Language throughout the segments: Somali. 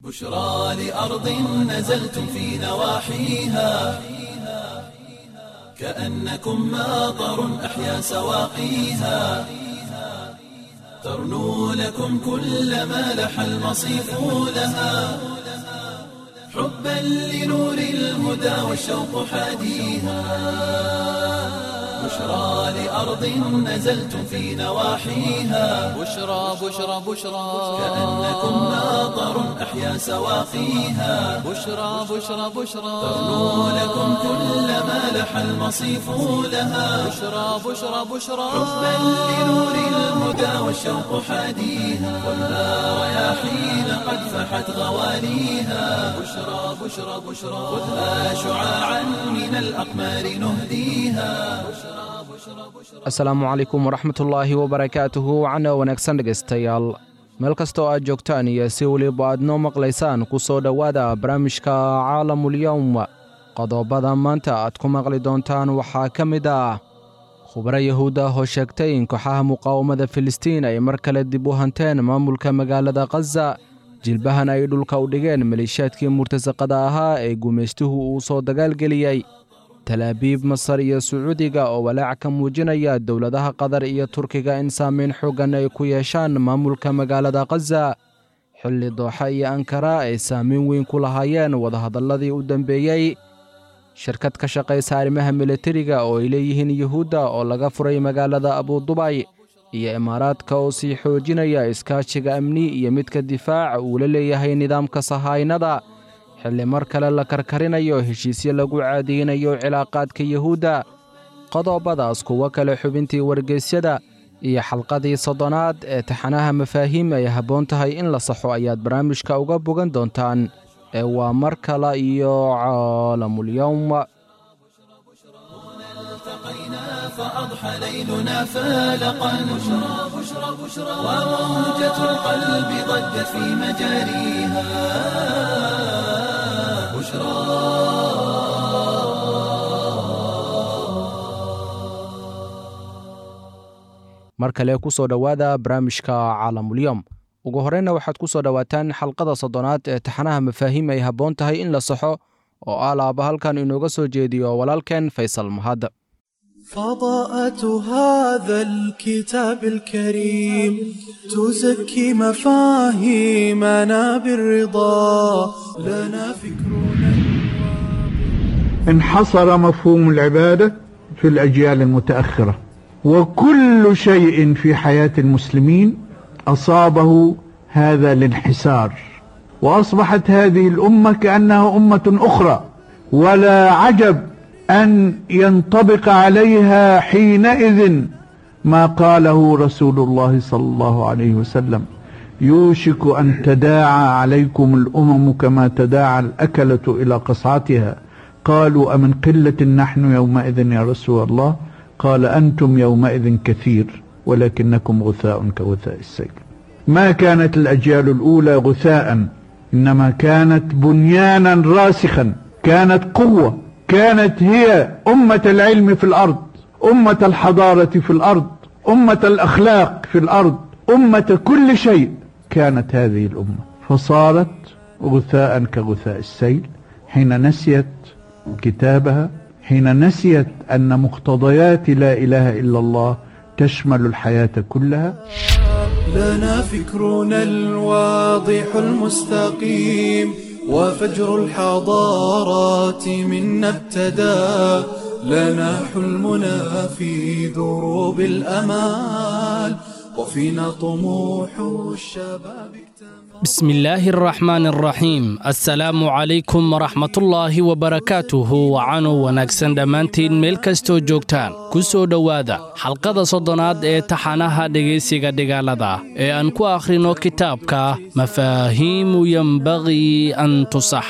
بشرى لأرض نزلتم في نواحيها كأنكم ماطر أحيا سواقيها ترنو لكم كل ما لح المصيف لها حبا لنور الهدى والشوق حاديها بشرى لأرض نزلتم في نواحيها بشرى بشرى بشرى كأنكم ماطر أحيا سواقيها بشرى بشرى بشرى ترنو لكم كل ما لح المصيف لها بشرى بشرى بشرى حبا لنور الهدى والشوق حاديها والنار رياحين قد فحت غواليها بشرى بشرى بشرى خذها شعاعا من الأقمار نهديها asalaamu calaykum waraxmatullaahi wabarakaatuhu wacna wanaagsan dhegaystayaal meel kastoo aad joogtaan iyo si weliba aad noo maqlaysaan ku soo dhowaada barnaamijka caalamulyowm qodobada maanta aad ku maqli doontaan waxaa ka mid ah khubaro yahuud ah oo sheegtay in kooxaha muqaawamada filistiin ay mar kale dib u hanteen maamulka magaalada khaza jilbahan ay dhulka u dhigeen maleeshiyaadkii murtasaqada ahaa ee gumaystuhu uu soo dagaalgeliyey talaabiib masar iyo sacuudiga oo walaac ka muujinaya dowladaha qatar iyo turkiga in saameyn xooggan ay ku yeeshaan maamulka magaalada khaza xilli dooxa iyo ankara ay saameyn weyn ku lahaayeen wadahadalladii u dambeeyey shirkad ka shaqaysa arrimaha militariga oo ay leeyihiin yuhuudda oo laga furay magaalada abudubay iyo imaaraadka oo sii xoojinaya iskaashiga amni iyo midka difaaca uu la leeyahay nidaamka sahaynada xilli mar kale la karkarinayo heshiisyo lagu caadiynayo cilaaqaadka yuhuudda qodobadaas kuwo kale xubintii wargeysyada iyo xalqadii soddonaad ee taxanaha mafaahiim ay habboon tahay in la saxo ayaad barnaamijka uga bogan doontaan ee waa mar kale iyo caalamulyowm التقينا فأضحى ليلنا فالقا بشرى بشرى بشرى وموجة القلب ضجت في مجاريها بشرى mar kale ku soo dhowaada barnaamijka caalamulyowm ugu horreynna waxaad ku soo dhowaataan xalqada soddonaad ee taxanaha mafaahiim ay habboon tahay in la saxo oo ah laaba halkan inooga soo jeediyo walaalkeen faysal mahad فضاءة هذا الكتاب الكريم تزكي مفاهيمنا بالرضا لنا فكرنا انحصر مفهوم العبادة في الأجيال المتأخرة وكل شيء في حياة المسلمين أصابه هذا الانحسار وأصبحت هذه الأمة كأنها أمة أخرى ولا عجب أن ينطبق عليها حينئذ ما قاله رسول الله صلى الله عليه وسلم يوشك أن تداعى عليكم الأمم كما تداعى الأكلة إلى قصعتها قالوا أمن قلة نحن يومئذ يا رسول الله قال أنتم يومئذ كثير ولكنكم غثاء كغثاء السيل ما كانت الأجيال الأولى غثاء إنما كانت بنيانا راسخا كانت قوة كانت هي أمة العلم في الأرض أمة الحضارة في الأرض أمة الأخلاق في الأرض أمة كل شيء كانت هذه الأمة فصارت غثاء كغثاء السيل حين نسيت كتابها حين نسيت أن مقتضيات لا إله إلا الله تشمل الحياة كلها لنا فكرنا الواضح المستقيم وفجر الحضارات منا ابتدى لنا حلمنا في دروب الأمال وفينا طموح الشباب اكتمل بسم الله الرحمن الرحيم assalaamu calaykum waraxmatullaahi wabarakaatuhu wacanu wanaagsan dhammaantiin meel kastoo joogtaan ku soo dhowaada xalqada soddonaad ee taxanaha dhegaysiga dhigaalada ee aan ku akhrino kitaabka mafaahiimu yembaqii an tusaxa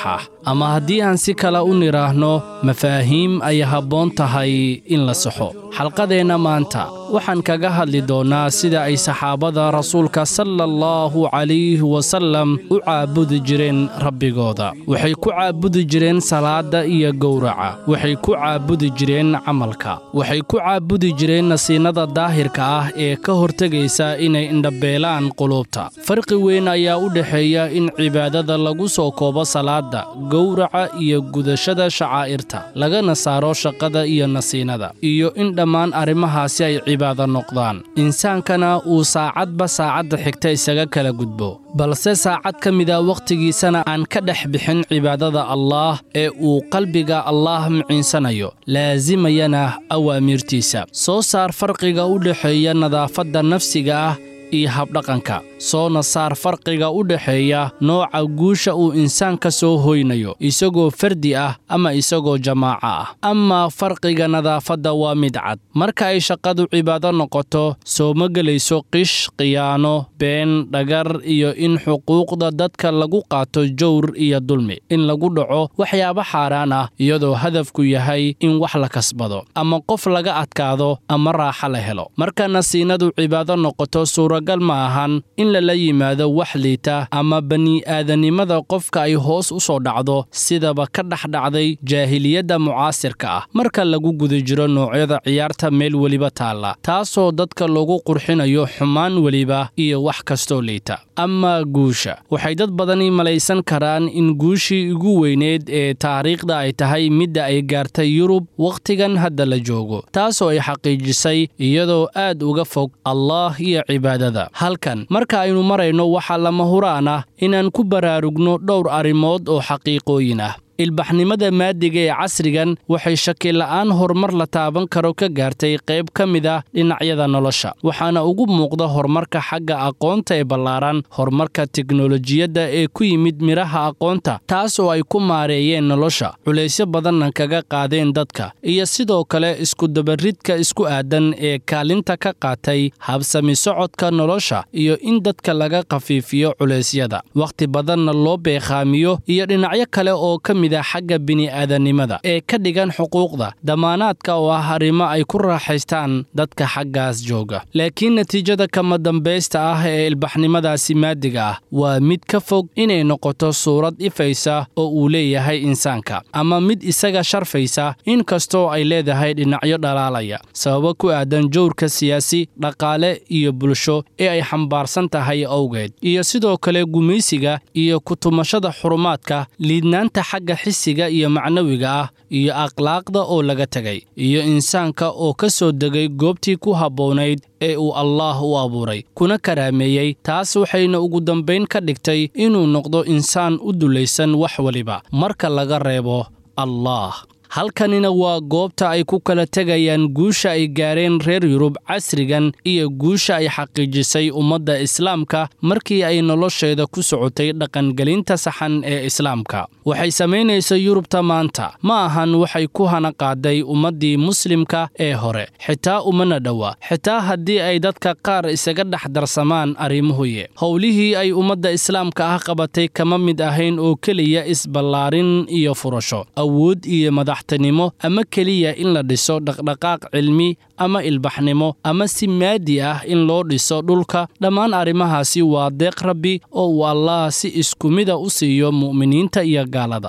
ama haddii aan si kale u nidhaahno mafaahiim ay habboon tahay in la saxo xalqadeenna maanta waxaan kaga hadli doonnaa sida ay saxaabada rasuulka sala allahu calayhi wasallam u caabudi jireen rabbigooda waxay ku caabudi jireen salaadda iyo gowraca waxay ku caabudi jireen camalka waxay ku caabudi jireen nasiinada daahirka ah ee ka hortegaysa inay indhabeelaan quluubta farqi weyn ayaa u dhexeeya in cibaadada lagu soo koobo salaadda gowraca iyo gudashada shacaa'irta lagana saaro shaqada iyo nasiinada iyo in dhammaan arrimahaasi ay cibaado noqdaan insaankana uu saacadba saacadda xigta isaga kala gudbo balse saacad ka mida wakhtigiisana aan ka dhex bixin cibaadada allaah ee uu qalbiga allaah miciinsanayo laasimayana awaamiirtiisa soo saar farqiga u dhexeeya nadaafadda nafsiga ah iyo habdhaqanka soona saar farqiga u dhexeeya nooca guusha uu insaan ka soo hoynayo isagoo fardi ah ama isagoo jamaaco ah amaa farqiga nadaafadda waa mid cad marka ay shaqadu cibaado noqoto soo ma gelayso qish khiyaano been dhagar iyo in xuquuqda dadka lagu qaato jawr iyo dulmi in lagu dhaco waxyaabo xaaraan ah iyadoo hadafku yahay in wax la kasbado ama qof laga adkaado ama raaxa la helo marka nasiinadu cibaado noqoto suuragal ma ahan in lala yimaado wax liita ama bani'aadanimada qofka ay hoos u soo dhacdo sidaba ka dhex dhacday jaahiliyadda mucaasirka ah marka lagu guda jiro noocyada ciyaarta meel weliba taalla taasoo dadka lagu qurxinayo xumaan weliba iyo wax kastoo liita amaa guusha waxay dad badani malaysan karaan in guushii ugu weyneed ee taariikhda ay tahay midda ay gaartay yurub wakhtigan hadda la joogo taasoo ay xaqiijisay iyadoo aad uga fog allaah iyo cibaadada halkan marka aynu marayno waxaa lama huraan ah inaan ku baraarugno dhowr arrimood oo xaqiiqooyin ah ilbaxnimada maadiga ee casrigan waxay shakila'aan horumar la taaban karo ka gaartay qayb ka mid ah dhinacyada nolosha waxaana ugu muuqda horumarka xagga aqoonta ee ballaaran horumarka teknolojiyadda ee ku yimid midhaha aqoonta taas oo ay ku maareeyeen nolosha culaysyo badanna kaga qaadeen dadka iyo sidoo kale iskudabaridka isku aadan ee kaalinta ka qaatay habsami socodka nolosha iyo in dadka laga khafiifiyo culeysyada wakhti badanna loo beekhaamiyo iyo dhinacyo kale oo ka xagga bini'aadanimada ee ka dhigan xuquuqda damaanaadka oo ah arrimo ay ku raaxaystaan dadka xaggaas jooga laakiin natiijada kama dambaysta ah ee ilbaxnimadaasi maadiga ah waa mid ka fog inay noqoto suurad ifaysa oo uu leeyahay insaanka ama mid isaga sharfaysa inkastoo ay leedahay dhinacyo dhalaalaya sababo ku aadan jowrka siyaasi dhaqaale iyo bulsho ee ay xambaarsan tahay awgeed iyo sidoo kale gumaysiga iyo kutumashada xurumaadka liidnaanta xagga xisiga iyo macnawiga ah iyo akhlaaqda oo laga tegay iyo insaanka oo ka soo degay goobtii ku habboonayd ee uu allaah u abuuray kuna karaameeyey taas waxayna ugu dambayn ka dhigtay inuu noqdo insaan u dulaysan wax weliba marka laga reebo allaah halkanina waa goobta ay ku kala tegayaan guusha ay gaareen reer yurub casrigan iyo guusha ay xaqiijisay ummadda islaamka markii ay nolosheeda ku socotay dhaqangelinta saxan ee islaamka waxay samaynaysa yurubta maanta ma ahan waxay ku hana qaaday ummaddii muslimka ee hore xitaa umana dhowa xitaa haddii ay dadka qaar isaga dhex darsamaan arrimuhuye howlihii ay ummadda islaamka ah qabatay kama mid ahayn oo keliya isballaarin iyo furasho awood iyo madax nimo ama keliya in la dhiso dhaqdhaqaaq cilmi ama ilbaxnimo ama si maadi ah in loo dhiso dhulka dhammaan arrimahaasi waa deeq rabbi oo uu allaah si isku mida u siiyo mu'miniinta iyo gaalada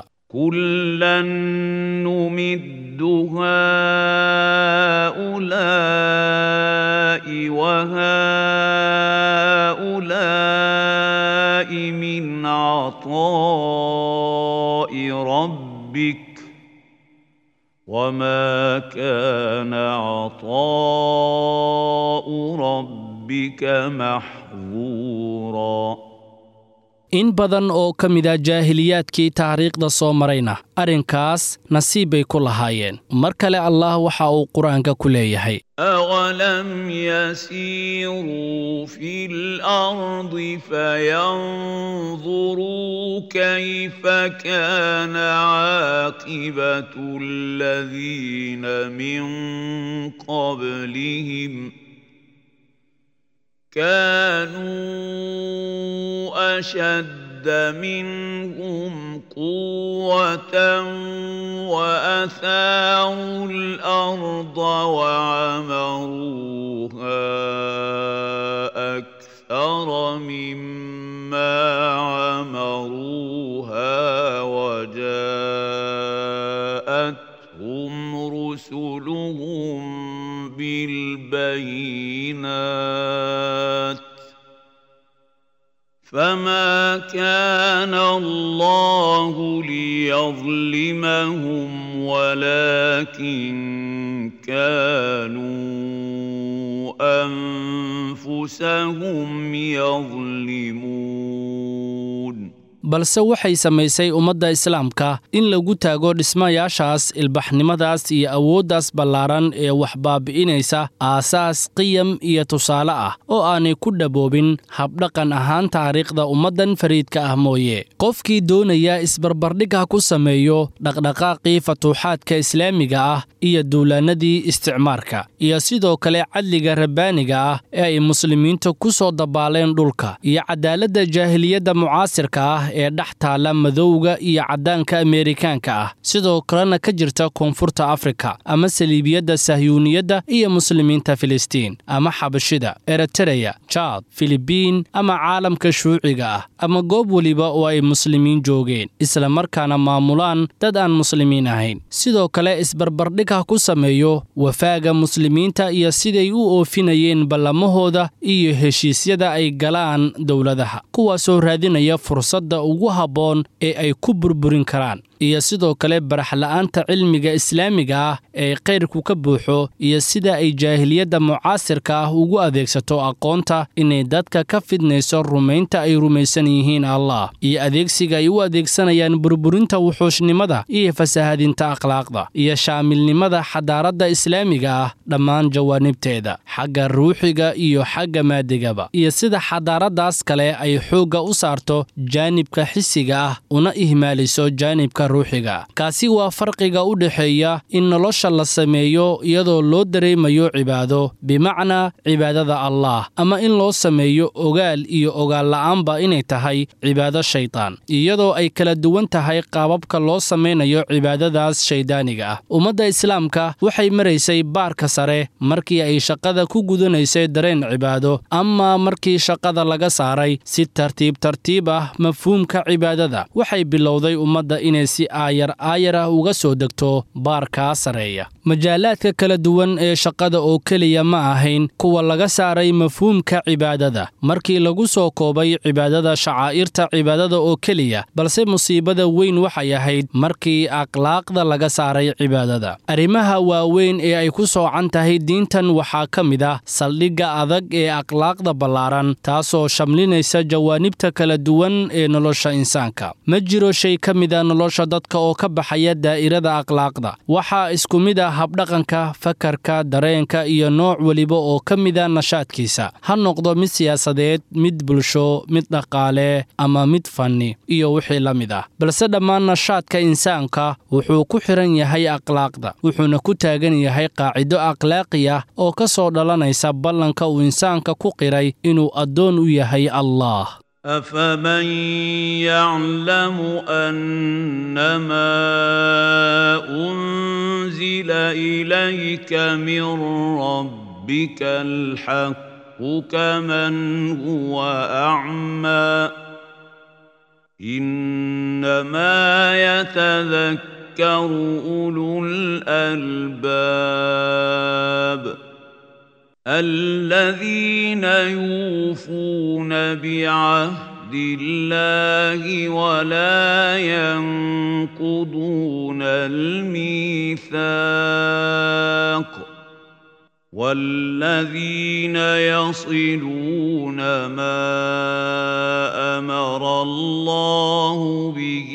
كلا نمد هؤلاء وهؤلاء من عطاء ربك وما كان عطاء ربك محظورا in badan oo ka mid a jaahiliyaadkii taariikhda soo marayna arrinkaas nasiib bay ku lahaayeen mar kale allah waxa uu qur-aanka ku leeyahay أولم يسيروا في الأرض فينظروا كيف كان عاقبة الذين من قبلهم كانوا أشد أشد منهم قوة وأثاروا الأرض وعمروها أكثر مما عمروها وجاءتهم رسلهم بالبينات فما كان الله ليظلمهم ولكن كانوا انفسهم يظلمون balse waxay samaysay ummadda islaamka in lagu taago dhismayaashaas ilbaxnimadaas iyo awooddaas ballaaran ee wax baabi'inaysa aasaas qiyam iyo tusaale ah oo aanay ku dhaboobin habdhaqan ahaan taariikhda ummaddan fariidka ah mooye qofkii doonaya isbarbardhigha ku sameeyo dhaqdhaqaaqii fatuuxaadka islaamiga ah iyo duulaannadii isticmaarka iyo sidoo kale cadliga rabbaaniga ah ee ay muslimiinta ku soo dabaaleen dhulka iyo cadaaladda jaahiliyadda mucaasirka ah ee dhex taalla madowga iyo caddaanka ameerikaanka ah sidoo kalena ka jirta koonfurta afrika ama saliibiyadda sahyuuniyadda iyo muslimiinta filistiin ama xabashida eritereya jaad filibiin ama caalamka shuuciga ah ama goob weliba oo ay muslimiin joogeen isla markaana maamulaan dad aan muslimiin ahayn sidoo kale isbarbardhigha ku sameeyo wafaaga muslimiinta iyo siday u oofinayeen ballamahooda iyo heshiisyada ay galaan dowladaha kuwaasoo raadinaya fursadda ugu habboon ee ay ku burburin karaan iyo sidoo kale baraxla'aanta cilmiga islaamiga ah ee kayrku ka buuxo iyo sida ay jaahiliyadda mucaasirka ah ugu adeegsato aqoonta inay dadka ka fidnayso rumaynta ay rumaysan yihiin allah iyo adeegsiga ay u adeegsanayaan burburinta wuxuushnimada iyo fasahadinta akhlaaqda iyo shaamilnimada xadaaradda islaamiga ah dhammaan jawaanibteeda xagga ruuxiga iyo xagga maadigaba iyo sida xadaaraddaas kale ay xoogga u saarto jaanibka xisiga ah una ihmaaliso jaanibka ruuxiga kaasi waa farqiga u dhexeeya in nolosha la sameeyo iyadoo loo dareemayo cibaado bimacnaa cibaadada allaah ama in loo sameeyo ogaal iyo ogaalla'aanba inay tahay cibaado shaydaan iyadoo ay kala duwan tahay qaababka loo samaynayo cibaadadaas shayddaaniga ah ummadda islaamka waxay maraysay baarka sare markii ay shaqada ku gudanaysay dareen cibaado amaa markii shaqada laga saaray si tartiib tartiib ah mafhuumka cibaadada waxay bilowday ummadda inay si aayar aayar ah uga soo degto baarkaa sareeya majaalaadka kala duwan ee shaqada oo keliya ma ahayn kuwa laga saaray mafhuumka cibaadada markii lagu soo koobay cibaadada shacaa'irta cibaadada oo keliya balse musiibada weyn waxay ahayd markii akhlaaqda laga saaray cibaadada arrimaha waaweyn ee ay ku soocan tahay diintan waxaa ka mid ah saldhigga adag ee akhlaaqda ballaaran taasoo shamlinaysa jawaanibta kala duwan ee nolosha insaanka ma jiro shay ka mida nolosha dadka oo ka baxaya daa'irada akhlaaqda waxaa isku mid ah habdhaqanka fakarka dareenka iyo nooc weliba oo ka mida nashaadkiisa ha noqdo mid siyaasadeed mid bulsho mid dhaqaale ama mid fanni iyo wixii la mid ah balse dhammaan nashaadka insaanka wuxuu ku xidhan yahay akhlaaqda wuxuuna ku taagan yahay qaacido akhlaaqi ah oo ka soo dhalanaysa ballanka uu insaanka ku qiray inuu addoon u yahay allah أفمن يعلم أنما أنزل إليك من ربك الحق كمن هو أعمى إنما يتذكر أولو الألباب الذين يوفون بعهد الله ولا ينقضون الميثاق والذين يصلون ما امر الله به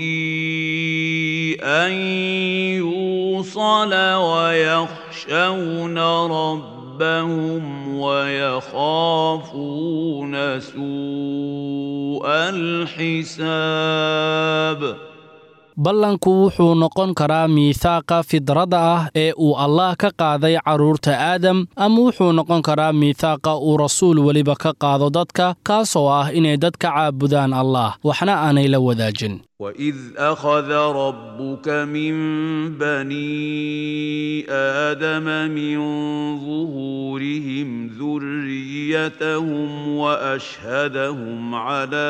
ان يوصل ويخشون ربهم ربهم ويخافون سوء الحساب ballanku wuxuu noqon karaa miithaaqa fidradda ah ee uu allaah ka qaaday carruurta aadam ama wuxuu noqon karaa miithaaqa uu rasuul weliba ka qaado dadka kaasoo ah inay dadka caabudaan allaah waxna aanay la wadaajin وإذ أخذ ربك من بني آدم من ظهورهم ذريتهم وأشهدهم على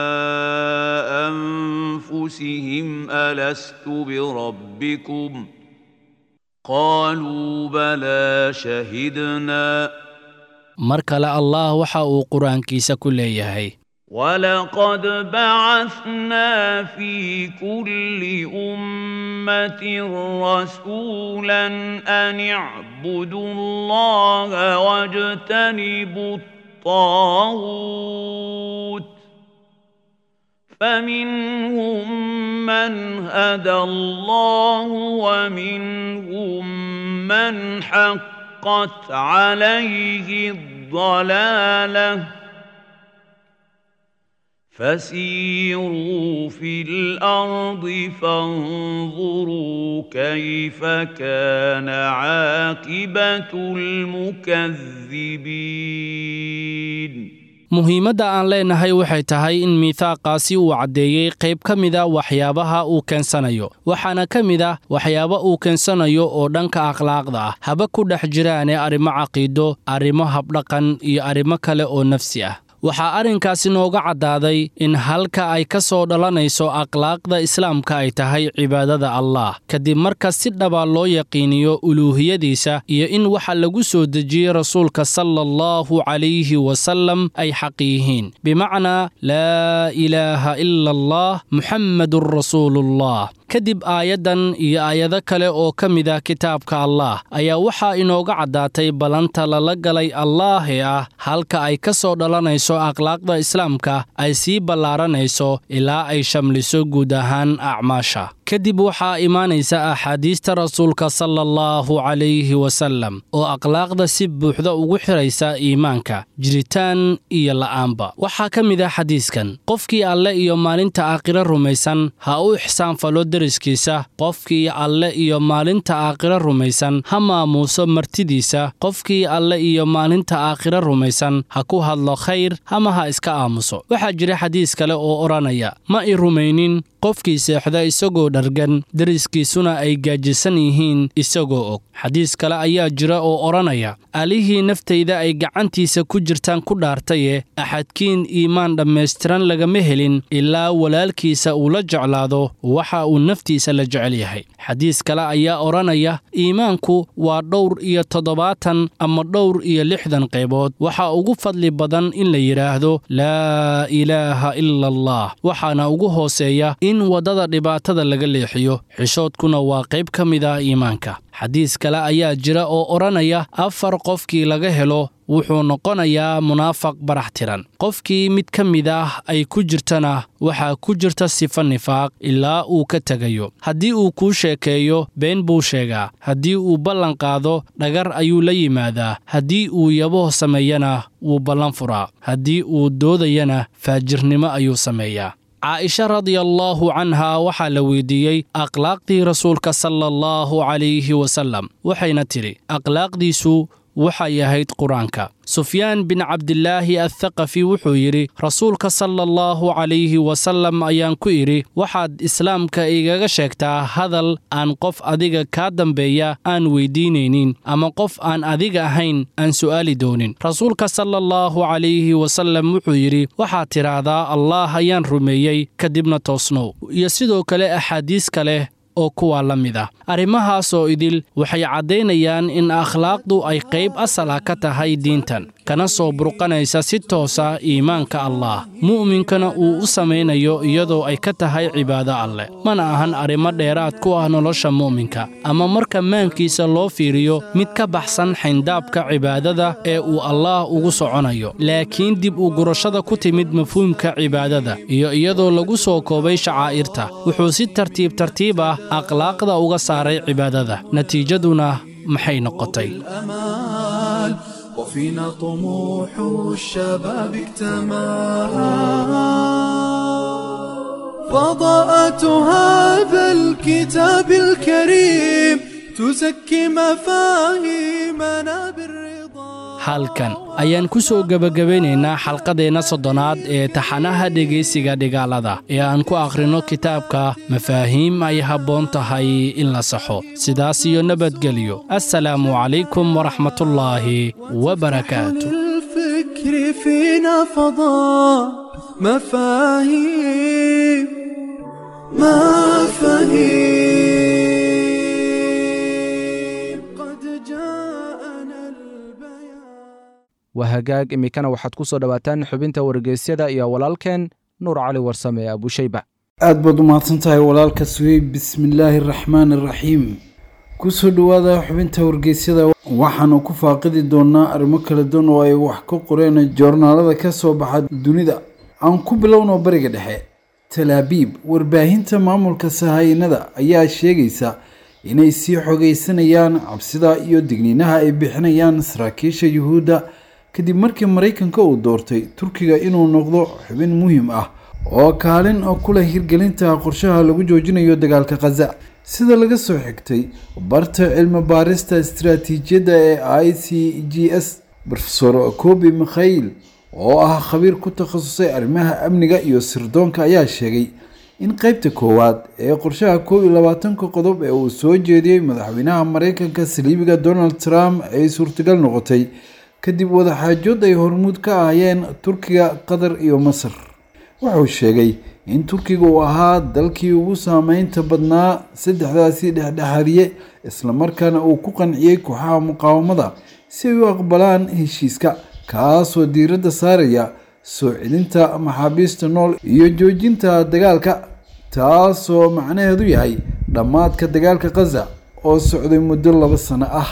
أنفسهم ألست بربكم قالوا بلى شهدنا mar kale allaah waxa uu qur-aankiisa ku leeyahay ولقد بعثنا في كل أمة رسولا أن اعبدوا الله واجتنبوا الطاغوت فمنهم من هدى الله ومنهم من حقت عليه الضلاله فسيروا في الارض فانظروا كيف كان عاقبه المكذبين muhiimadda aan leenahay waxay tahay in miithaaqaasi uu caddeeyey qayb ka mida waxyaabaha uu keensanayo waxaana ka mid ah waxyaaba uu keensanayo oo dhanka akhlaaqda ah haba ku dhex jiraane arrimo caqiido arrimo habdhaqan iyo arrimo kale oo nafsi ah waxaa arrinkaasi nooga caddaaday in halka ay ka soo dhalanayso akhlaaqda islaamka ay tahay cibaadada allaah kadib marka si dhaba loo yaqiiniyo uluuhiyadiisa iyo in waxa lagu soo dejiyey rasuulka sala allahu calayhi wasallam ay xaq yihiin bimacnaa laa ilaaha ila allah muxammadun rasuulullah kadib aayaddan iyo aayado kale oo ka mid ah kitaabka allaah ayaa waxaa inooga caddaatay ballanta lala galay allaah ee ah halka ay ka soo dhalanayso akhlaaqda islaamka ay sii ballaaranayso ilaa ay shamliso guud ahaan acmaasha kadib waxaa imaanaysa axaadiista rasuulka sala allahu calayhi wasallam oo akhlaaqda si buuxda ugu xidhaysa iimaanka jiritaan iyo la'aanba waxaa ka mid ah xadiiskan qofkii alle iyo maalinta aakhiro rumaysan ha u ixsaanfalo deriskiisa qofkii alle iyo maalinta aakhiro rumaysan ha maamuuso martidiisa qofkii alle iyo maalinta aakhiro rumaysan ha ku hadlo khayr ama ha iska aamuso waxaa jira xadiis kale oo odhanaya ma i rumaynin qofkii seexda isagoo dhargan deriskiisuna ay gaajisan yihiin isagoo og xadiis kale ayaa jira oo odhanaya alihii naftayda ay gacantiisa ku jirtaan ku dhaartaye axadkiin iimaan dhammaystiran lagama helin ilaa walaalkiisa uu la jeclaado waxa uu naftiisa la jecel yahay xadiis kale ayaa odhanaya iimaanku waa dhowr iyo toddobaatan ama dhowr iyo lixdan qaybood waxaa ugu fadli badan in la yidhaahdo laa ilaaha ila allah waxaana ugu hooseeya in waddada dhibaatada laga leexiyo xishoodkuna waa qayb ka mid ah iimaanka xadiis kale ayaa jira oo odhanaya afar qofkii laga helo wuxuu noqonayaa munaafaq barax tiran qofkii mid ka mid ah ay ku jirtana waxaa ku jirta sifa nifaaq ilaa uu ka tegayo haddii uu kuu sheekeeyo been buu sheegaa haddii uu ballan qaado dhagar ayuu la yimaadaa haddii uu yaboh sameeyana wuu ballan furaa haddii uu doodayana faajirnimo ayuu sameeyaa caaisha radiallaahu canhaa waxaa la weydiiyey akhlaaqdii rasuulka sala allahu calayhi wasallam waxayna tidhi akhlaaqdiisu waxay ahayd qur-aanka sufyaan bin cabdilaahi athaqafi wuxuu yidhi rasuulka sala allahu calayhi wasallam ayaan ku idhi waxaad islaamka igaga sheegtaa hadal aan qof adiga kaa dambeeya aan weydiinaynin ama qof aan adiga ahayn aan su'aali doonin rasuulka sala allahu calayhi wasallam wuxuu yidhi waxaad tidhaahdaa allaah ayaan rumeeyey kadibna toosnow iyo sidoo kale axaadiis kale oo kuwaa la mid ah arrimahaasoo idil waxay caddaynayaan in akhlaaqdu ay qayb asal ah ka tahay diintan kana soo burqanaysa si toosa iimaanka allaah mu'minkana uu u samaynayo iyadoo ay ka tahay cibaado alleh mana ahan arrimo dheeraad ku ah nolosha mu'minka ama marka maankiisa loo fiiriyo mid ka baxsan xayndaabka cibaadada ee uu allaah ugu soconayo laakiin dib u gurashada ku timid mafhuumka cibaadada iyo iyadoo lagu soo koobay shacaa'irta wuxuu si tartiib tartiib ah akhlaaqda uga saaray cibaadada natiijaduna maxay noqotay الأمال وفينا طموح الشباب فضاءة هذا الكتاب الكريم تزكي مفاهيمنا بالرضا halkan ayaan ku soo gebagabeynaynaa xalqadeenna soddonaad ee taxanaha dhegaysiga dhigaalada ee aan ku akhrinno kitaabka mafaahiim ay habboon tahay in la saxo sidaas iyo nabadgelyo assalaamu calaykum waraxmatullaahi wabarakaatu الفكر فينا فضاء مفاهيم مفاهيم قد جاءنا البيان waa hagaag iminkana waxaad ku soo dhowaataan xubinta wargeysyada iyo walaalkeen nuur cali warsame ee abushayba aad baad u mahadsan tahay walaalka suweyb bismillaahi araxmaani araxiim kusoo dhowaada xubinta wargeysyada waxaanu ku faaqidi doonaa arrimo kala duwan oo ay wax ka qoreen joornaalada ka soo baxa dunida aan ku bilowno bariga dhexe talaabiib warbaahinta maamulka sahaynada ayaa sheegaysa inay sii xogeysanayaan cabsida iyo digniinaha ay bixinayaan saraakiisha yuhuudda kadib markii maraykanka uu doortay turkiga inuu noqdo xubin muhiim ah oo kaalin oo ku leh hirgelinta qorshaha lagu joojinayo dagaalka khaza sida laga soo xigtay barta cilmi baarista istiraatiijiyadda ee i c g s rofesor kobi mikhail oo ah khabiir ku takhasusay arrimaha amniga iyo sirdoonka ayaa sheegay in qeybta koowaad ee qorshaha koob iyo labaatanka qodob ee uu soo jeediyey madaxweynaha maraykanka saliibiga donald trump ay suurtagal noqotay kadib wadaxaajood ay hormuud ka ahayeen turkiga qatar iyo masar wuxuu sheegay in turkiga uu ahaa dalkii ugu saameynta badnaa saddexdaasi dhexdhexaadiye islamarkaana uu ku qanciyey kooxaha muqaawamada si ay u aqbalaan heshiiska kaasoo diiradda saaraya soo celinta maxaabiista nool iyo joojinta dagaalka taasoo macnaheedu yahay dhammaadka dagaalka khaza oo socday muddo laba sano ah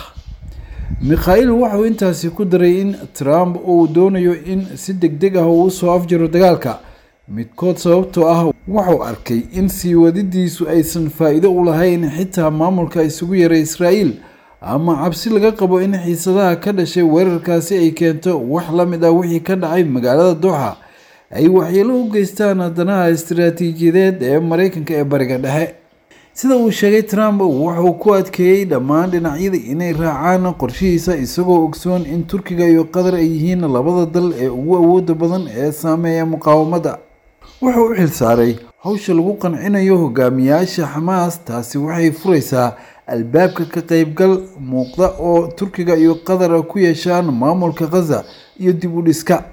mikhail wuxuu intaasi ku daray in trump uu doonayo in si deg deg ah uu usoo afjaro dagaalka midkood sababtoo ah wuxuu arkay in sii wadidiisu aysan faa'iido u lahayn xitaa maamulka isugu yaray israa'iil ama cabsi laga qabo in xiisadaha ka dhashay weerarkaasi ay keento wax la mid ah wixii ka dhacay magaalada dooxa ay waxyeelo u geystaan danaha istiraatiijiyadeed ee maraykanka ee bariga dhexe sida uu sheegay trump wuxuu ku adkeeyey dhammaan dhinacyada inay raacaan qorshihiisa isagoo ogsoon in turkiga iyo qatar ay yihiin labada dal ee ugu awooda badan ee saameeya muqaawamada wuxuu u xilsaaray hawsha lagu qancinayo hogaamiyaasha xamaas taasi waxay furaysaa albaabka ka qaybgal muuqda oo turkiga iyo qatar ku yeeshaan maamulka khaza iyo dib u dhiska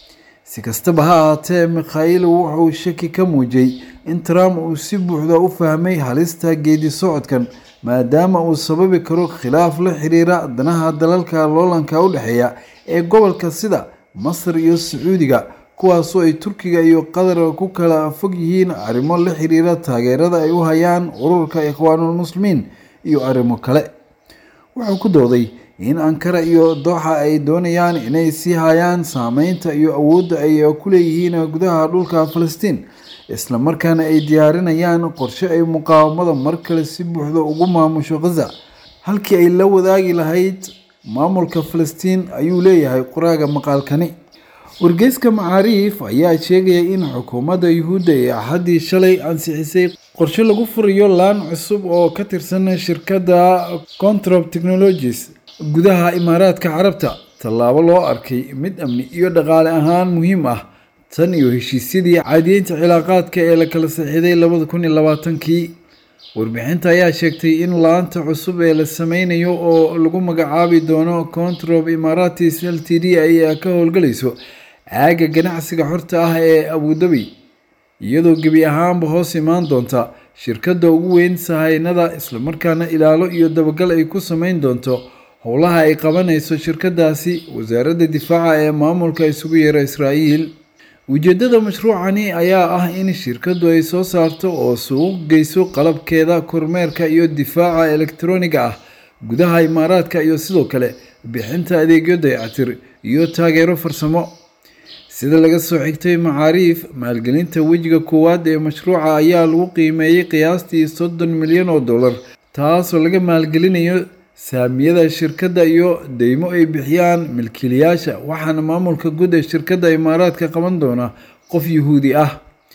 si kastaba ha ahaatee mikhail wuxuu shaki ka muujiyey in trump uu si buuxda u fahmay halista geedi socodkan maadaama uu sababi karo khilaaf la xiriira danaha dalalka loolanka u dhexeeya ee gobolka sida masar iyo sacuudiga kuwaasoo ay turkiga iyo qatar ku kala fog yihiin arrimo la xiriira taageerada ay u hayaan ururka ikhwaanulmuslimiin iyo arrimo kale wuxuu ku dooday in ankara iyo dooxa ay doonayaan inay sii hayaan saameynta iyo awoodda ay ku leeyihiin gudaha dhulka falastiin islamarkaana ay diyaarinayaan qorshe ay muqaawamada mar kale si buuxda ugu maamusho khaza halkii ay la wadaagi lahayd maamulka falastiin ayuu leeyahay qoraaga maqaalkani wargeyska macaariif ayaa sheegaya in xukuumadda yuhuudda ee axaddii shalay ansixisay qorshe lagu furayo laan cusub oo ka tirsan shirkadda controp technologies gudaha imaaraadka carabta tallaabo loo arkay mid amni iyo dhaqaale ahaan muhiim ah tan iyo heshiisyadii caadiyeynta cilaaqaadka ee la kala saxiiday labada kun iyo labaatankii warbixinta ayaa sheegtay in laanta cusub ee la sameynayo oo lagu magacaabi doono controp imaratis l t d ay ka howlgalayso aaga ganacsiga xorta ah ee abudabi iyadoo gebi ahaanba hoos imaan doonta shirkadda ugu weyn sahaynada islamarkaana ilaalo iyo dabagal ay ku sameyn doonto howlaha ay qabanayso shirkadaasi wasaaradda difaaca ee maamulka isugu yeera israa'iil ujeeddada mashruucani ayaa ah in shirkaddu ay soo saarto oo suuq geyso qalabkeeda kormeerka iyo difaaca elektroniga ah gudaha imaaraadka iyo sidoo kale bixinta adeegyo dayactir iyo taageero farsamo sida laga soo xigtay macaariif maalgelinta wejiga koowaad ee mashruuca ayaa lagu qiimeeyey qiyaastii soddon milyan oo dollar taasoo laga maalgelinayo saamiyada shirkadda iyo deymo ay bixiyaan milkiilayaasha waxaana maamulka guud ee shirkadda imaaraadka qaban doona qof yuhuudi ah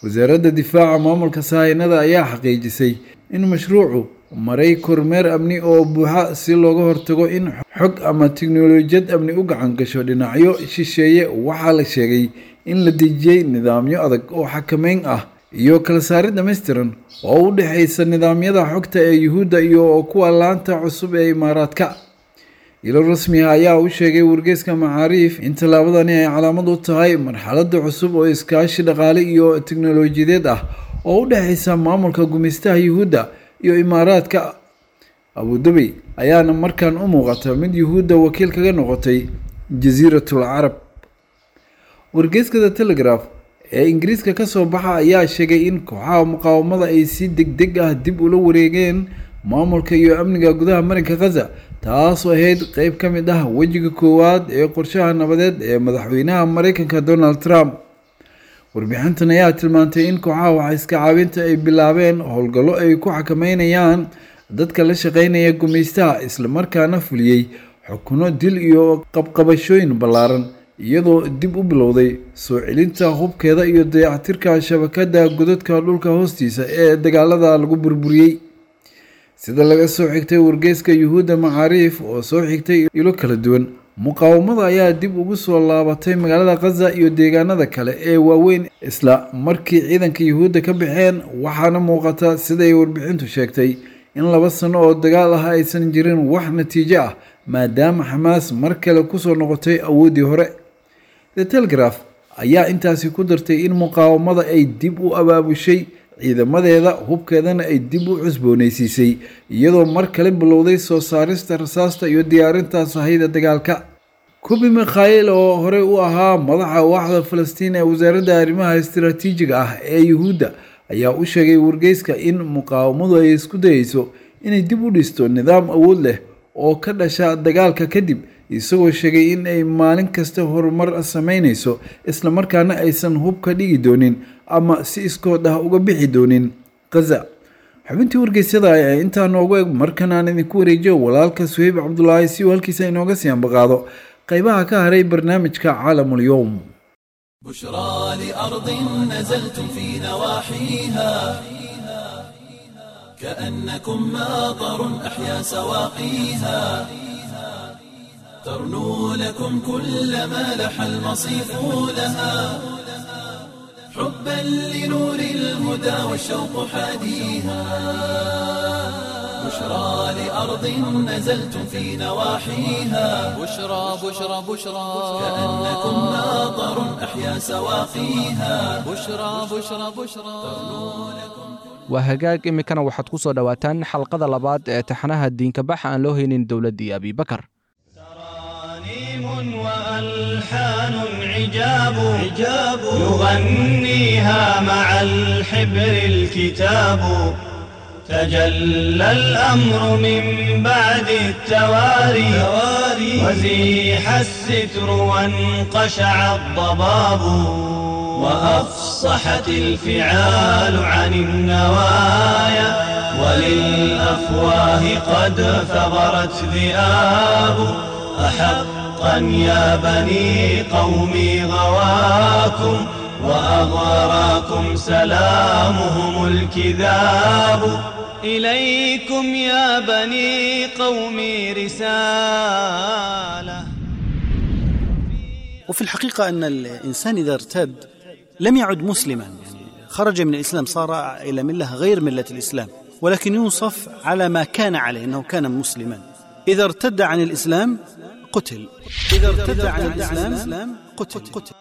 wasaaradda difaaca maamulka sahaynada ayaa xaqiijisay in mashruucu maray kormeer amni oo buuxa si looga hortago in xog ama tiknolojiyad amni u gacan gasho dhinacyo shisheeye waxaa la sheegay in la dejiyey nidaamyo adag oo xakameyn ah iyo kala saari dhammaystiran oo u dhexaysa nidaamyada xogta ee yuhuudda iyo kuwa laanta cusub ee imaaraadka ilo rasmiha ayaa u sheegay wargeyska macaariif in tallaabadani ay calaamad u tahay marxaladda cusub oo iskaashi dhaqaale iyo tiknolojiyadeed ah oo u dhexaysa maamulka gumaystaha yuhuudda iyo imaaraadka abudabey ayaana markaan u muuqata mid yuhuudda wakiil kaga noqotay jasiiratul carab wargeyskada telegraf ee ingiriiska ka soo baxa ayaa sheegay in kooxaha muqaawamada ay si deg deg ah dib ula wareegeen maamulka iyo amniga gudaha marinka khaza taasoo ahayd qeyb ka mid ah wejiga koowaad ee qorshaha nabadeed ee madaxweynaha mareykanka donald trump warbixintan ayaa tilmaantay in kooxaha waxaiska caabinta ay bilaabeen howlgallo ay ku xakameynayaan dadka la shaqeynaya gumaystaha islamarkaana fuliyey xukuno dil iyo qabqabashooyin ballaaran iyadoo dib u bilowday soo celinta hubkeeda iyo dayactirka shabakada godadka dhulka hoostiisa ee dagaalada lagu burburiyey sida laga soo xigtay wargeyska yuhuudda macaariif oo soo xigtay ilo kala duwan muqaawamada ayaa dib ugu soo laabatay magaalada khaza iyo deegaanada kale ee waaweyn isla markii ciidanka yuhuudda ka baxeen waxaana muuqata siday warbixintu sheegtay in laba sano oo dagaal ah aysan jirin wax natiijo ah maadaama xamaas mar kale kusoo noqotay awooddii hore the telegraph ayaa intaasi ku dartay in muqaawamada ay dib u abaabushay ciidamadeeda hubkeedana ay dib u cusboonaysiisay iyadoo mar kale bilowday soo saarista rasaasta iyo diyaarinta sahayda dagaalka kubi mikhail oo horey u ahaa madaxa waaxda falastiin ee wasaaradda arrimaha istiraatiijiga ah ee yuhuudda ayaa u sheegay wargeyska in muqaawamadu ay isku dayeyso inay dib u dhisto nidaam awood leh oo ka dhasha dagaalka kadib isagoo sheegay in ay maalin kasta horumar sameyneyso islamarkaana aysan hub ka dhigi doonin ama si iskood ah uga bixi doonin khaza xubintii wargeysyada ee intaa noogu eg markan aan idinku wareejiyo walaalka suheyb cabdulaahi si uu halkiisa inooga sii ambaqaado qaybaha ka haray barnaamijka caalamul-yowm بشرى لأرض نزلتم في نواحيها كأنكم ماطر أحيا سواقيها ترنو لكم كل ما لح المصيف لها حبا لنور الهدى والشوق حاديها بشرى لأرض نزلتم في نواحيها بشرى بشرى بشرى كأنكم ماطر أحيا سواقيها بشرى بشرى بشرى waa hagaag iminkana waxaad ku soo dhowaataan xalqada labaad ee taxanaha diinkabax aan loo haynin dowladdii abibakar ترانيم وألحان عجاب عجاب يغنيها مع الحبر الكتاب تجلى الأمر من بعد التواري وزيح الستر وانقشع الضباب وأفصحت الفعال عن النوايا وللأفواه قد ثغرت ذئاب أحقا يا بني قومي غواكم وأغراكم سلامهم الكذاب إليكم يا بني قومي رسالة وفي الحقيقة أن الإنسان إذا ارتد لم يعد مسلما يعني خرج من الإسلام صار إلى ملة غير ملة الإسلام ولكن يوصف على ما كان عليه أنه كان مسلما إذا ارتد عن الإسلام قتل إذا ارتد عن الإسلام قتل, قتل.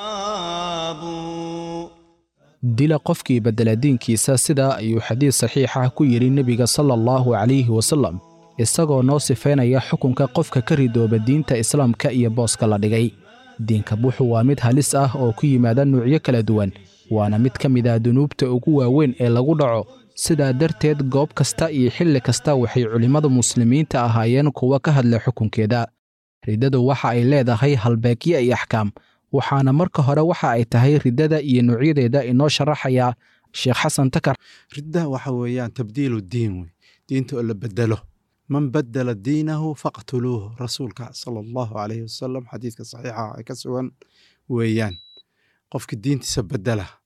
dila qofkii beddela diinkiisa sida ayuu xadiis saxiixa ku yidhi nebiga sala allahu calayhi wasallam isagoo noo sifaynaya xukunka qofka ka ridooba diinta islaamka iyo booska la dhigay diinka buuxu waa mid halis ah oo ku yimaada nuucyo kala duwan waana mid ka mid ah dunuubta ugu waaweyn ee lagu dhaco sidaa darteed goob kasta iyo xilli kasta waxay culimmada muslimiinta ahaayeen kuwa ka hadla xukunkeeda riddadu waxa ay leedahay halbeegyo iyo axkaam waxaana marka hore waxa ay tahay riddada iyo nuucyadeeda inoo sharaxaya sheekh xasan takar ridda waxa weeyaan tabdiilu diin wey diinta oo la bedelo man badala diinahu faqtuluuhu rasuulka sala allahu calayhi wasalam xadiidka saxiixa ee ka sugan weeyaan qofka diintiisa bedela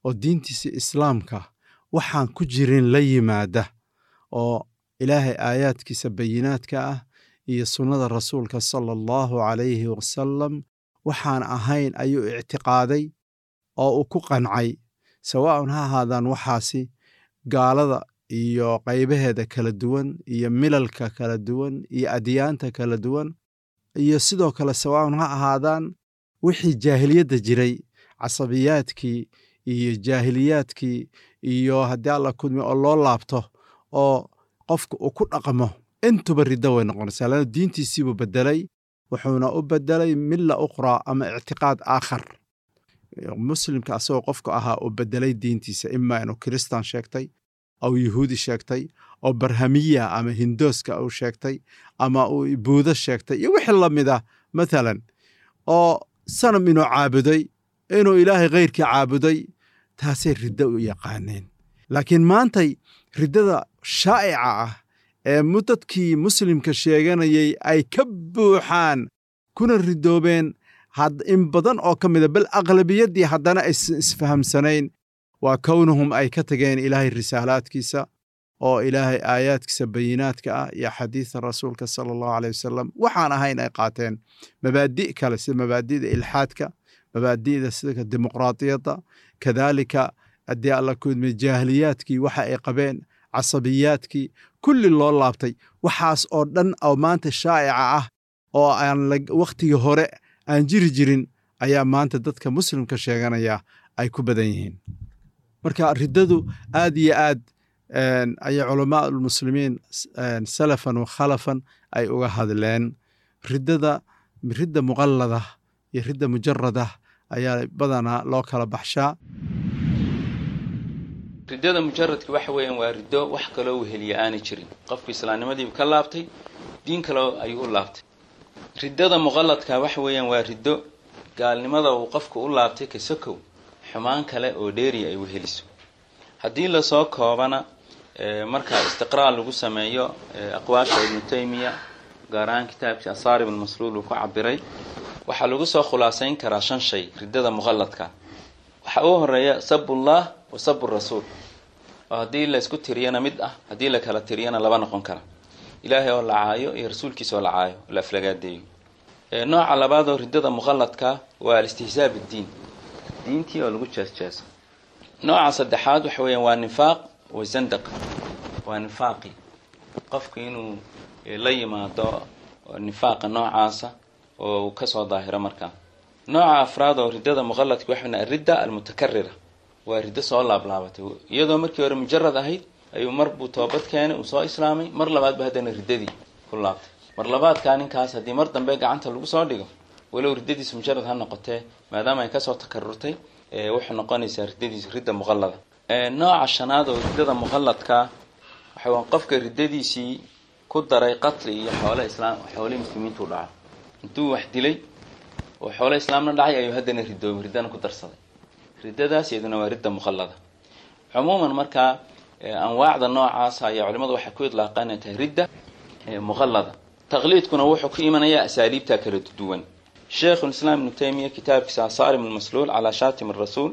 oo diintiisa islaamka waxaan ku jirin la yimaada oo ilaahay aayaadkiisa bayinaadka ah iyo sunnada rasuulka sala allahu calayhi wasalam waxaan ahayn ayuu ictiqaaday oo uu ku qancay sawaa'un ha ahaadaan waxaasi gaalada iyo qaybaheeda kala duwan iyo milalka kala duwan iyo adyaanta kala duwan iyo sidoo kale sawaa'un ha ahaadaan wixii jaahiliyadda jiray casabiyaadkii iyo jaahiliyaadkii iyo haddii alla kudmi oo loo laabto oo qofka uu ku dhaqmo intuba riddo way noqonaysaa lana diintiisiibuu beddelay wuxuuna u beddelay milla ukhraa ama ictiqaad aakhar muslimka asagoo qofka ahaa uu beddelay diintiisa imaa inuu kiristaan sheegtay ou yuhuudi sheegtay oo barhamiya ama hindooska uu sheegtay ama uu buudo sheegtay iyo wixii la mid ah mathalan oo sanam inuu caabuday inuu ilaahay khayrkii caabuday taasay riddo u yaqaaneen laakiin maantay riddada shaa'ica ah ee dadkii muslimka sheeganayay ay ka buuxaan kuna ridoobeen in badan oo ka mida bal aqlabiyaddii haddana aysan isfahamsanayn waa kownahum ay ka tageen ilaahay risaalaadkiisa oo ilaahay aayaadkiisa bayinaadka ah iyo xadiida rasuulka sala allahu aleyh wasalam waxaan ahayn ay qaateen mabaadi' kale sida mabaadi'da ilxaadka mabaadi'da sida dimuqraadiyadda kadaalika haddii alla kudmay jaahiliyaadkii waxa ay qabeen casabiyaadkii kulli loo laabtay waxaas oo dhan oo maanta shaa'ica ah oo aan wakhtigii hore aan jiri jirin ayaa maanta dadka muslimka sheeganaya ay ku badan yihiin marka riddadu aad iyo aad ayay culamaa ulmuslimiin salafan wa khalafan ay uga hadleen riddada ridda muqallada iyo ridda mujarada ayaa badanaa loo kala baxshaa riddada mujaradka waxa weeyaan waa riddo wax kaloo weheliya aanay jirin qofku islaamnimadiibu ka laabtay diin kaloo ayuu u laabtay riddada muqalladka waxa weeyaan waa riddo gaalnimada uu qofku u laabtay kasokow xumaan kale oo dheeriya ay weheliso haddii lasoo koobana marka istiqraa lagu sameeyo aqwaasha ibnu taymiya gaar ahaan kitaabkii asaarib almasluul uu ku cabiray waxaa lagu soo khulaasayn karaa shan shay riddada muqalladka waxaa u horeeya sabullah wa sabu rasuul oo haddii la isku tiriyana mid ah haddii la kala tiriyana laba noqon kara ilaahay oo la caayo iyo rasuulkiisa oo la caayo la aflagaadeeyo nooca labaad oo riddada muqalladka waa alistihzaa biddiin diintii oo lagu jeesjeeso nooca saddexaad waxa weeyaan waa nifaaq wa zandaq waa nifaaqi qofku inuu la yimaado nifaaqa noocaasa oo uu kasoo daahiro markaa nooca afraad oo riddada muqalladka waxa aridda almutakarira waa riddo soo laablaabatay iyadoo markii hore mujarad ahayd ayuu mar buu toobad keenay uu soo islaamay mar labaadba haddana riddadii ku laabtay mar labaadkaa ninkaas haddii mar dambe gacanta lagu soo dhigo walow riddadiisu mujarad ha noqotee maadaama ay kasoo takarurtay waxay noqonaysaa riddadiisu ridda muqallada nooca shanaad oo riddada muqalladka waxa qofka riddadiisii ku daray qatli iyo xoole islaam xoole muslimiintu dhaco intuu wax dilay oo xoole islaamna dhacay ayuu haddana ridoobay riddana ku darsaday riddadaas iyaduna waa ridda muqallada cumuuman markaa anwaacda noocaasa ayaa culimadu waxay ku idlaaqaan inay tahay ridda muqallada taqliidkuna wuxuu ku imanayaa asaaliibta kala duwan sheikhulislaam ibnu taymiya kitaabkiisa asaarim almasluul calaa shaatim arasuul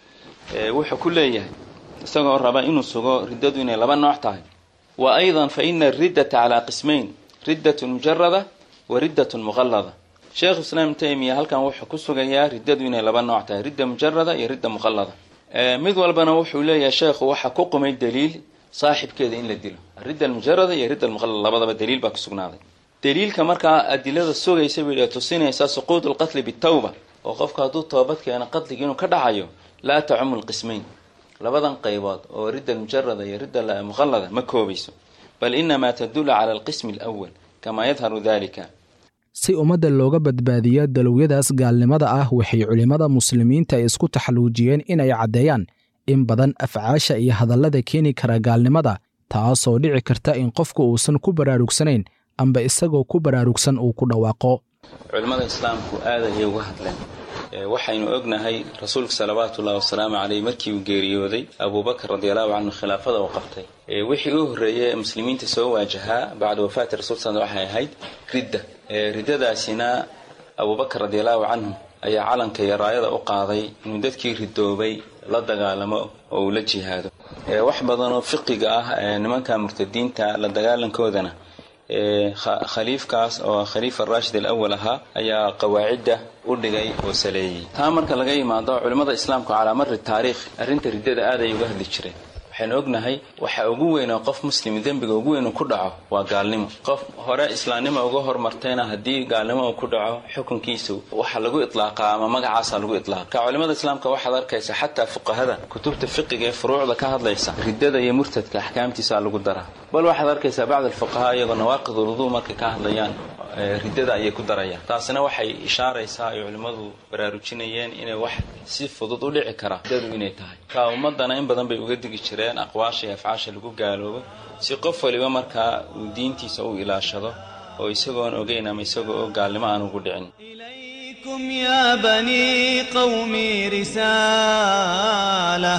wuxuu ku leeyahay isagoo raba inuu sugo riddadu inay laba nooc tahay wa aydan fa ina ariddata calaa qismayn riddatun mujarada wa riddatun muqallada sheekhu islaam ibnu taymiya halkan wuxuu ku sugayaa riddadu inay laba nooc tahay ridda mujarada iyo ridda muqallada mid walbana wuxuu leeyahay sheekhu waxa ku qumay daliil saaxibkeeda in la dilo aridda almujarada iyo ridda almuqallada labadaba daliil baa ku sugnaaday daliilka markaa adilada sugaysa bay tusinaysaa suquud alqatli bitawba oo qofku hadduu toobad keeno qatliga inuu ka dhacayo laa tacumu lqismayn labadan qaybood oo ridda almujarada iyo ridda muqallada ma koobayso bal inamaa tadulu cala alqismi alawal kamaa yadharu dalika si ummadda looga badbaadiyo dalowyadaas gaalnimada ah waxay culimmada muslimiinta ay isku taxalluujiyeen inay caddeeyaan in badan afcaasha iyo hadallada keeni kara gaalnimada taasoo dhici karta in qofku uusan ku baraarugsanayn amba isagoo ku baraarugsan uu ku dhawaaqo culimmada islaamku aad ayay uga hadleen waxaynu ognahay rasuulka salawaatu ullahi wasalaamu caleyh markii uu geeriyooday abuubakar radiallahu canhu khilaafada uu qabtay wixii u horreeyey muslimiinta soo waajahaa bacda wafaati rasul sal waxay ahayd ridda riddadaasina abuubakar radiallahu canhu ayaa calanka iyo raayada u qaaday inuu dadkii ridoobay la dagaalamo oo uu la jihaado wax badan oo fiqiga ah nimanka murtadiinta la dagaalankoodana khaliifkaas oo khaliifa raashid alawal ahaa ayaa qawaacidda u dhigay oo saleeyey taa marka laga yimaado culimmada islaamku calaa mari taariikh arrinta riddada aad ay uga hadli jireen waxaynu ognahay waxa ugu weyn oo qof muslim dembiga ugu weyn uu ku dhaco waa gaalnimo qof hore islaamnimo uga hormartayna haddii gaalnimo uu ku dhaco xukunkiisa waxa lagu iطlaaqaa ama magacaasa lagu iطlaaqa ka culimada islaamka waxaad arkaysa xataa fuqahada kutubta fiqiga ee furuucda ka hadlaysa riddada iyo murtadka axkaamtiisa lagu daraa bal waxaad arkaysaa bacd alfuqahaa iyagoo nawaaqid uluduu markay ka hadlayaan riddada ayay ku darayaan taasina waxay ishaaraysaa ay culimmadu baraarujinayeen inay wax si fudud u dhici kara riddadu inay tahay ka ummadana in badan bay uga digi jireen aqwaasha iyo afcaasha lagu gaaloobo si qof waliba markaa uu diintiisa u ilaashado oo isagoon ogeyn ama isagoo oo gaalnimo aan ugu dhicin إليكم يا بني قومي رسالة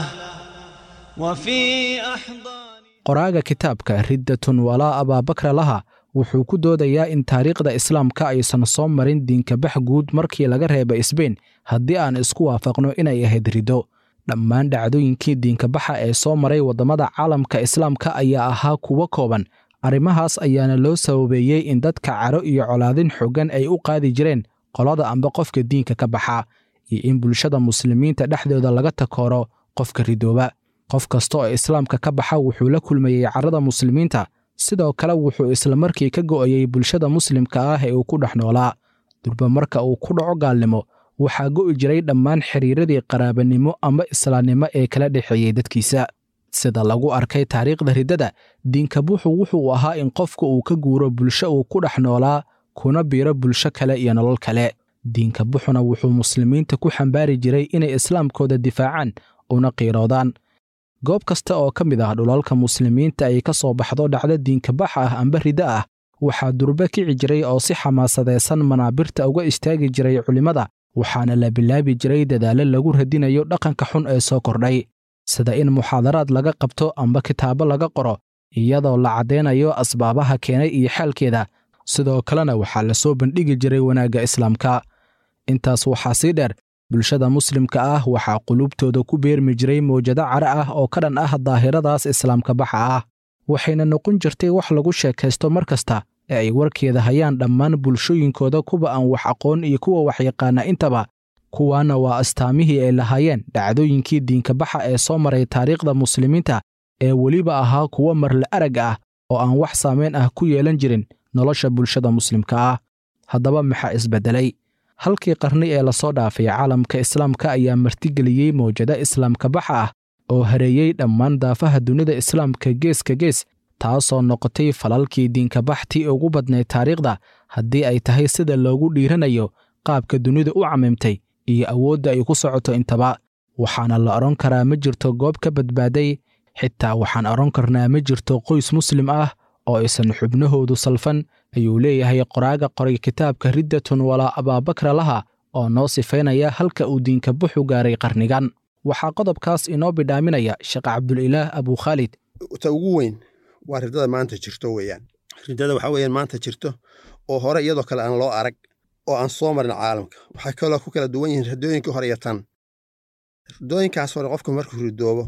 وفي أحضان qoraaga kitaabka riddatun walaa abaabakra laha wuxuu ku doodayaa in taariikhda islaamka aysan soo marin diinkabax guud markii laga reeba isbeyn haddii aan isku waafaqno inay ahayd riddo dhammaan dhacdooyinkii diinkabaxa ee soo maray waddamada caalamka islaamka ayaa ahaa kuwo kooban arrimahaas ayaana loo sababeeyey in dadka caro iyo colaadin xoogan ay u qaadi jireen qolada amba qofka diinka ka baxa iyo in bulshada muslimiinta dhexdooda laga takooro qofka ridooba qof kasta oo islaamka ka baxa wuxuu la kulmayey carrada muslimiinta sidoo kale wuxuu islamarkii ka go'ayey bulshada muslimka ah ee uu ku dhex noolaa durba marka uu ku dhaco gaalnimo waxaa go'i jiray dhammaan xiriiradii qaraabanimo ama islaamnimo ee kala dhexeeyey dadkiisa sida lagu arkay taariikhda riddada diinkabuxu wuxuu ahaa in qofka uu ka guuro bulsho uu ku dhex noolaa kuna biiro bulsho kale iyo nolol kale diinkabuxuna wuxuu muslimiinta ku xambaari jiray inay islaamkooda difaacaan una qiiroodaan goob kasta oo ka mid ah dhulalka muslimiinta ay ka soo baxdo dhacdo diinkabax ah amba riddo ah waxaa durbe kici jiray oo si xamaasadaysan manaabirta uga istaagi jiray culimmada waxaana la bilaabi jiray dadaallo lagu radinayo dhaqanka xun ee soo kordhay sida in muxaadaraad laga qabto amba kitaabo laga qoro iyadoo la caddaynayo asbaabaha keenay iyo xaalkeeda sidoo kalena waxaa la soo bandhigi jiray wanaagga islaamka intaas waxaa sii dheer bulshada muslimka ah waxaa qulubtooda ku beermi jiray mawjado care ah oo ka dhan ah daahiradaas islaamka baxa ah waxayna noqon jirtay wax lagu sheekaysto mar kasta ee ay warkeeda hayaan dhammaan bulshooyinkooda kuwa aan wax aqoon iyo kuwa wax yaqaana intaba kuwaana waa astaamihii ay lahaayeen dhacdooyinkii diinkabaxa ee soo maray taariikhda muslimiinta ee weliba ahaa kuwo marle arag ah oo aan wax saamayn ah ku yeelan jirin nolosha bulshada muslimka ah haddaba maxaa isbeddelay halkii qarni ee lasoo dhaafay caalamka islaamka ayaa martigeliyey mawjado islaamka baxa ah oo hareeyey dhammaan daafaha dunida islaamka geeska gees taasoo noqotay falalkii diinkabaxtii ugu badnayd taariikhda haddii ay tahay sida loogu dhiiranayo qaabka dunida u camimtay iyo awoodda ay ku socoto intaba waxaana la odhan karaa ma jirto goob ka badbaaday xitaa waxaan odhan karnaa ma jirto qoys muslim ah oo aysan xubnahoodu salfan ayuu leeyahay qoraaga qoray kitaabka riddatun walaa abaabakra laha oo noo sifaynaya halka uu diinkabuxu gaaray qarnigan waxaa qodobkaas inoo bidhaaminaya sheekh cabdulilaah abukhaalid ta ugu weyn waa riddada maanta jirto weeyaan riddada waxaa weeyaan maanta jirto oo hore iyadoo kale aan loo arag oo aan soo marin caalamka waxay kaloo ku kala duwan yihiin riddooyinkii hore iyo tan riddooyinkaas hore qofku markuu ridoobo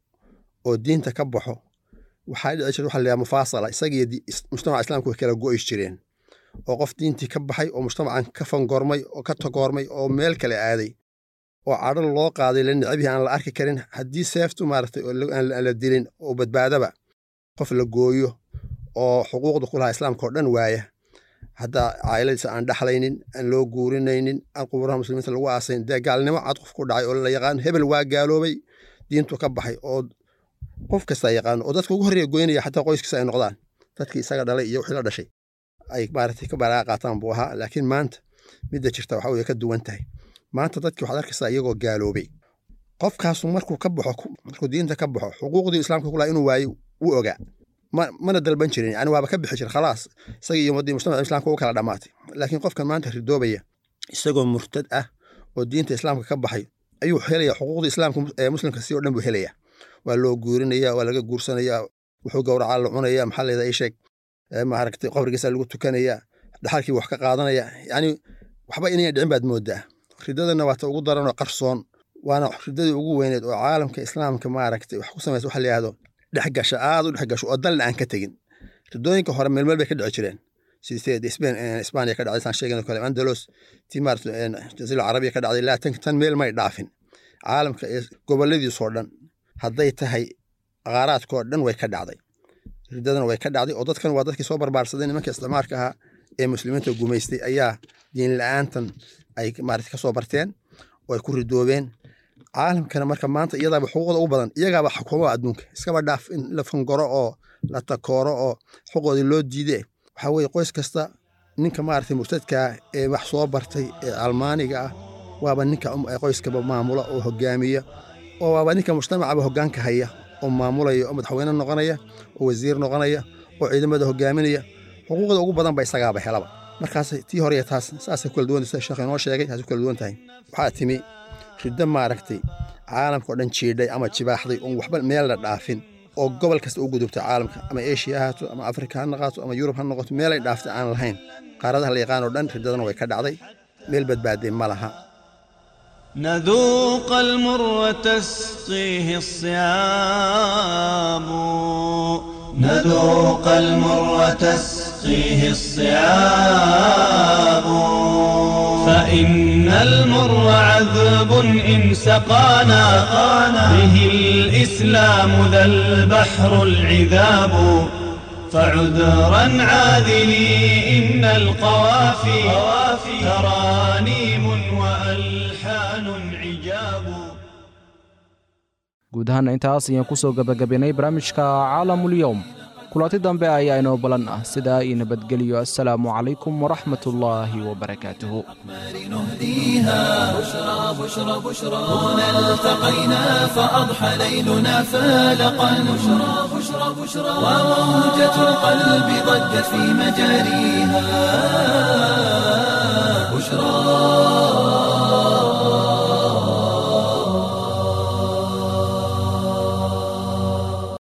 oo diinta ka baxo waxaa dhici jirta waxa la yidhaha mufaasala isaga iyo mujtamaca islaamka way kala go'is jireen oo qof diintii ka baxay oo mujtamacan ka fangormay oo ka tagoormay oo meel kale aaday oo cadho loo qaaday la nicbihi aan la arki karin haddii seeftu maaragtay aan la dilin oo badbaadaba qof la gooyo oo xuquuqda ku lahaa islaamka oo dhan waaya haddaa caa'iladiisa aan dhaxlaynin aan loo guurinaynin aan quburaha muslimiinta lagu aasayn dee gaalnimo cad qof ku dhacay oo la yaqaan hebel waa gaaloobay diintu ka baxay oo qof kasta yaqaano oo dadka ugu horreeya goynaya xataa qoyskiisa ay noqdaan dadkii isaga dhalay iyo wixii la dhashay ay maaragtay ka baraaqa qaataan buu ahaa laakiin maanta midda jirta waxa weye ka duwan tahay maanta dadkii waxaad arkaysaa iyagoo gaaloobay qofkaasu markuu ka baxo markuu diinta ka baxo xuquuqdii islaamka ku lahaa inuu waayo wuu ogaa mana dalban jirin yani waaba ka bixi jira khalaas isaga iyo ummaddii mujtamaca islaamka u kala dhammaatay laakiin qofkan maanta ridoobaya isagoo murtad ah oo diinta islaamka ka baxay ayuu helaya xuquuqdii islaamka ee muslimka si oo dhan buu helaya waa loo guurinaya waa laga guursanaya wuxuu gowracaa la cunaya maxaa leedahay sheeg maaragtay qabrigiisa lagu tukanaya dhaxalkii wax ka qaadanaya yani waxba inay dhicin baad moodaa ridadana waa ta ugu daranoo qarsoon waana ridadii ugu weyneed oo caalamka islaamka maaragtay wax ku samaysa waxa la yihahdo dhexgasha aad u dhexgasho oo dalna aan ka tegin ridooyinka hore meelmeel bay ka dhici jireen sidee spain isbaaniya ka dhacday saan sheegano kale andalos tii maarata jasiira carabiya ka dhacday laa tan meel may dhaafin caalamka ee goboladiisoo dhan hadday tahay qaaraadkoo dhan way ka dhacday ridadana way ka dhacday oo dadkan waa dadkii soo barbaarsaday nimanka isticmaarka ahaa ee muslimiinta gumaystay ayaa diin la-aantan ay maarata kasoo barteen oo ay ku ridoobeen caalamkana marka maanta iyadaaba xuquuqda ugu badan iyagaaba xukuumaha adduunka iskaba dhaaf in la fangoro oo la takooro oo xuquuqdii loo diide waxaa weeye qoys kasta ninka maaragtay murtadkaa ee wax soo bartay ee almaaniga ah waaba ninka qoyskaba maamula oo hogaamiya oo waaba ninka mujtamacaba hogaanka haya oo maamulaya oo madaxweyne noqonaya oo wasiir noqonaya oo ciidamada hogaaminaya xuquuqda ugu badan ba isagaaba helaba markaas tii hore taas saasay kala duwan sida sheekh inoo sheegay taasay kala duwan tahay waxaa timi riddo maaragtay caalamka oo dhan jiidhay ama jibaaxday oon waxba meel la dhaafin oo gobol kasta u gudubtay caalamka ama eshiya ha haato ama afrika ha noqoto ama yurub ha noqoto meelay dhaaftay aan lahayn qaaradaha la yaqaan oo dhan riddadana way ka dhacday meel badbaaday ma laha نذوق المر وتسقيه الصيام نذوق المر وتسقيه الصيام فإن المر عذب إن سقانا به الإسلام ذا البحر العذاب فعذرا عاذلي إن القوافي ترانيم وألحان عجاب guud ahaana intaas ayaan ku soo gebagabaynay barnaamijka caalamulyowm kulanti dambe ayaa inoo balan ah sidaa io nabadgeliyo assalaamu calaykum waraxmat ullaahi wabarakaatuhu نهديها بشرى بشرى بشرى هنا التقينا فأضحى ليلنا فالقا بشرى بشرى بشرى وموجة القلب ضجت في مجاريها بشرى